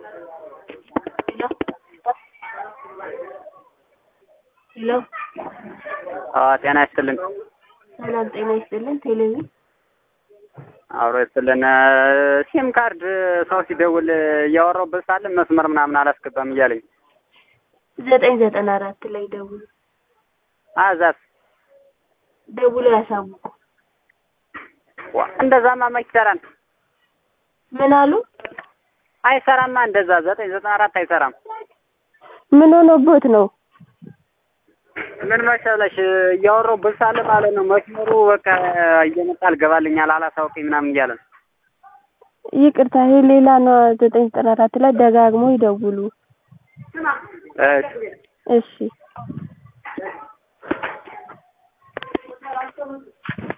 ሄሎ ጤና ይስጥልን። ሰላም ጤና ይስጥልን። ቴሌቪዥን አብሮ ይስጥልን። ሲም ካርድ ሰው ሲደውል እያወራሁበት ሳለ መስመር ምናምን አላስገባም እያለኝ ዘጠኝ ዘጠና አራት ላይ ደውሉ አዛስ ደውሎ ያሳውቁ። እንደዛማ መች ይሰራል? ምን አሉ? አይሰራማ። እንደዛ ዘጠኝ ዘጠና አራት አይሰራም። ምን ሆኖቦት ነው? ምን መሰለሽ እያወራሁበት ሳለ ማለት ነው መስመሩ በቃ እየመጣ አልገባልኛል አላሳውቅኝ ምናምን እያለ ነው። ይቅርታ ይሄ ሌላ ነው። ዘጠኝ ዘጠና አራት ላይ ደጋግሞ ይደውሉ። እሺ እሺ